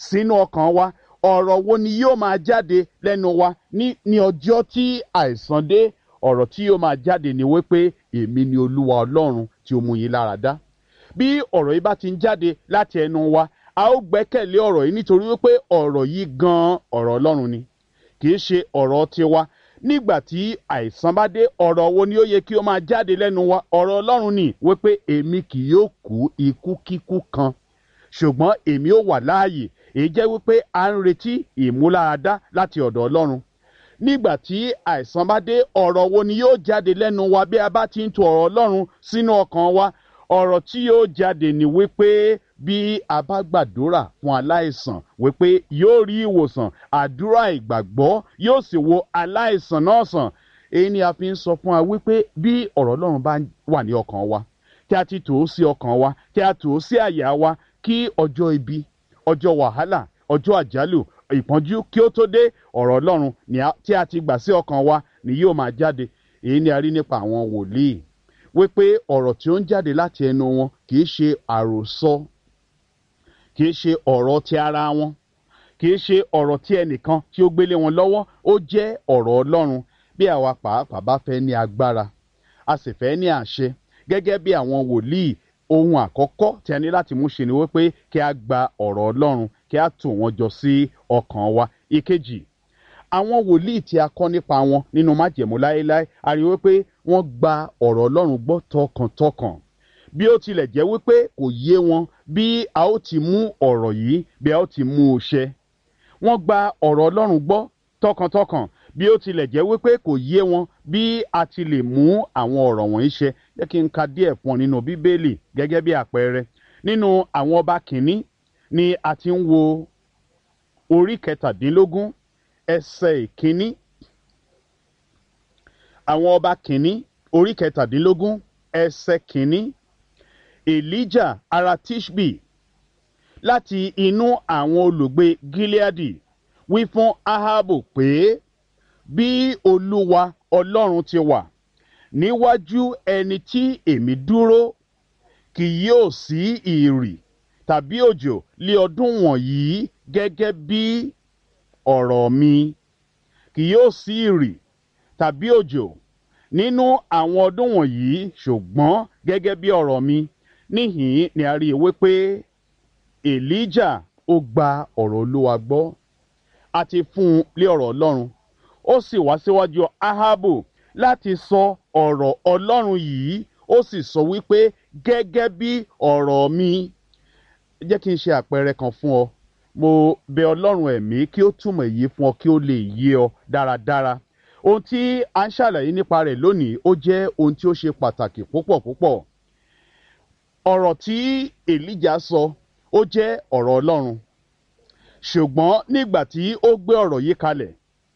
sínú ọkàn wa ọ̀rọ̀ wo ni yóò máa jáde lẹ́nu wa ní ní ọjọ́ tí àìsàn dé ọ̀rọ̀ tí yóò máa jáde ni wípé èmi ni olúwa ọlọ́run tí ó mú yín lára dá bí ọ̀rọ̀ yìí bá ti ń jáde láti ẹnu wa a ó gbẹ́kẹ̀lé ọ̀rọ̀ yìí nítorí wípé ọ̀rọ̀ yìí gan-an ọ̀rọ̀ ọlọ́run ni kì í ṣe ọ̀rọ̀ tiwa nígbà tí àìsàn bá dé ọ̀rọ̀ wo ni ó yẹ kí ó máa jáde lẹ́nu wa ọ̀rọ̀ ọlọ́run ni wípé èmi kì yóò kú ikú kíkú kan ṣùgbọ́n èmi ó wà láàyè èyí jẹ́ wípé à ń retí ìmúláradá láti ọ̀dọ̀ ọlọ́run nígbà tí àìsàn bá dé ọ̀rọ̀ wo ni yóò jáde lẹ́nu wa bí a bá ti ń tu ọ̀rọ̀ ọlọ́run sínú ọkàn wa ọ̀rọ̀ tí yóò jáde ni wípé bí a bá gbàdúrà fún aláìsàn wípé yóò rí ìwòsàn àdúrà ìgbàgbọ́ yóò sì wo aláìsàn náà sàn èyí ni a fi ń sọ fún wa wípé bí ọ̀rọ̀ ọlọ́run bá wà ní ọkàn wa tí a ti tò ó sí ọkàn wa tí a tò ó sí àyà wa kí ọjọ́ ibi ọjọ́ wàhálà ọjọ́ àjálù ìpọ́njú kí ó tó dé ọ̀rọ̀ ọlọ́run tí a ti gbà sí ọkàn wa ni yóò máa jáde èyí ni a rí nípa àwọn wòlíì wípé ọ̀rọ̀ tí ó ń jáde láti ẹnu wọn kì í ṣe àròsọ kì í ṣe ọ̀rọ̀ ti ara wọn kì í ṣe ọ̀rọ̀ tí ẹnìkan tí ó gbélé wọn lọ́wọ́ ó jẹ́ ọ̀rọ̀ ọlọ́run bí àwa pàápàá bá fẹ́ ní agbára a sì fẹ́ ní àṣẹ gẹ́gẹ́ bí àwọn wòlíì ohun àkọ́kọ́ tí a ní láti mú ṣe ni wípé kí a gba ọ̀rọ̀ ọlọ́run kí a tò wọ́n jọ sí ọkàn wa ìkejì àwọn wòlíì tí a kọ́ nípa wọn nínú májẹ̀mú láéláé a rí wípé wọ́n gba ọ̀rọ̀ ọlọ́run gbọ́ tọkàntọkàn bí ó tilẹ̀ jẹ́ wípé kò yé wọn bí a ó ti mú ọ̀rọ̀ yìí bí a ó ti mú un ṣẹ wọ́n gba ọ̀rọ̀ ọlọ́run gbọ́ tọkàntọkàn bí ó tilẹ̀ jẹ́ wípé kò yé wọn bí a ti lè mú àwọn ọ̀rọ̀ wọ̀nyí ṣẹ jẹ́ kí n ka díẹ̀ fún ọ nínú bíbélì gẹ́gẹ́ bí àpẹẹrẹ nínú àwọn ọba kìíní ni a ti ń wo orí kẹtàdínlógún ẹsẹ̀ ìkíní àwọn ọba kìíní orí kẹtàdínlógún ẹsẹ̀ kìíní elijah ará tishbi láti inú àwọn olùgbé gileadi wí fún ahabu pé bí olúwa ọlọ́run ti wà níwájú ẹni tí èmi dúró kì yóò sí ìrì tàbí òjò lé ọdún wọ̀nyí gẹ́gẹ́ bí ọ̀rọ̀ mi kì yóò sí ìrì tàbí òjò nínú àwọn ọdún wọ̀nyí ṣùgbọ́n gẹ́gẹ́ bí ọ̀rọ̀ mi níhìn ni a rí i wípé elijah ó gba ọ̀rọ̀ olúwa gbọ́ a ti fún un lé ọ̀rọ̀ ọlọ́run ó sì wá síwájú ahabu láti sọ ọ̀rọ̀ ọlọ́run yìí ó sì sọ wípé gẹ́gẹ́ bí ọ̀rọ̀ mi jẹ́ kí n ṣe àpẹẹrẹ kan fún ọ mo bẹ ọlọ́run ẹ̀mí kí ó túmọ̀ èyí fún ọ kí ó lè yé ọ dáradára ohun tí a ń ṣàlàyé nípa rẹ̀ lónìí ó jẹ́ ohun tí ó ṣe pàtàkì púpọ̀ púpọ̀ ọ̀rọ̀ tí èlíjà sọ ó jẹ́ ọ̀rọ̀ ọlọ́run ṣùgbọ́n nígbà tí ó gbé ọ̀rọ̀ yìí kalẹ̀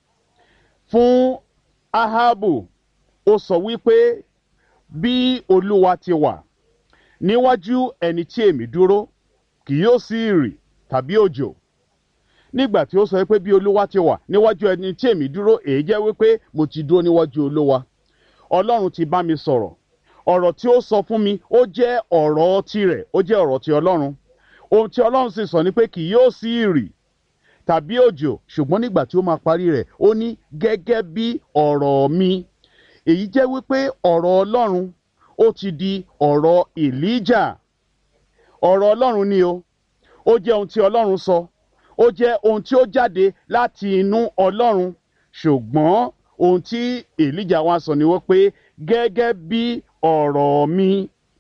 fún ahabu ó sọ wípé bí olúwa ti wà níwájú ẹni tí èmi dúró kì yóò sí ìrì tàbí òjò nígbà tí ó sọ pé bí olúwa ti wà níwájú ẹni tí èmi dúró èyí jẹ́ wípé mo ti dúró níwájú olúwa ọlọ́run ti bá mi sọ̀rọ̀ ọ̀rọ̀ tí ó sọ fún mi ó jẹ́ ọ̀rọ̀ tirẹ̀ ó jẹ́ ọ̀rọ̀ ti ọlọ́run ohun tí ọlọ́run sì sọ ni pé kì yóò sí ìrì tàbí òjò ṣùgbọ́n nígbà tí ó máa parí rẹ̀ ó ní gẹ́gẹ́ bí ọ̀rọ̀ mi èyí jẹ́ wípé ọ̀rọ̀ ọlọ́run ó ti di ọ̀rọ̀ èlíjà ọ̀rọ̀ ọlọ́run ni o ó jẹ́ ohun tí ọlọ́run sọ ó jẹ́ ohun tí ó jáde láti inú ọlọ́run ṣùgbọ́n ohun tí èlíjà wa sọ ni wọ́n pé gẹ́gẹ́ bí ọ̀rọ̀ mi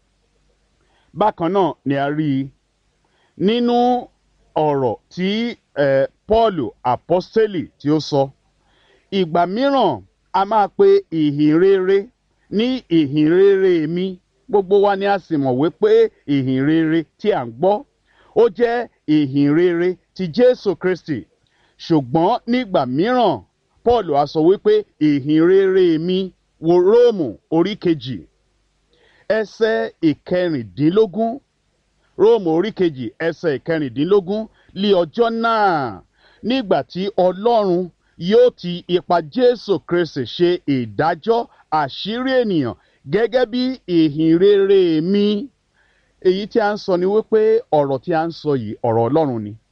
bákan náà ni a rí i nínú ọ̀rọ̀ tí eh, paul apostoli tí ó sọ ìgbà mìíràn a máa pe ìhìn rere ní ìhìn rere mi gbogbo wa ni a sì mọ̀ wípé ìhìn rere tí à ń gbọ́ ó jẹ́ ìhìn rere ti jésù kristi ṣùgbọ́n nígbà mìíràn paul a sọ wípé ìhìn rere mi wo róòmù orí kejì ẹsẹ̀ ìkẹrìndínlógún róòmù orí kejì ẹsẹ̀ ìkẹrìndínlógún lé ọjọ́ náà nígbà tí ọlọ́run yóò ti ipa jésù kristi ṣe ìdájọ́ àṣírí ènìyàn gẹ́gẹ́ bí ìhìn rere mi èyí tí a ń sọ ni wípé ọ̀rọ̀ tí a ń sọ yìí ọ̀rọ̀ ọlọ́run ni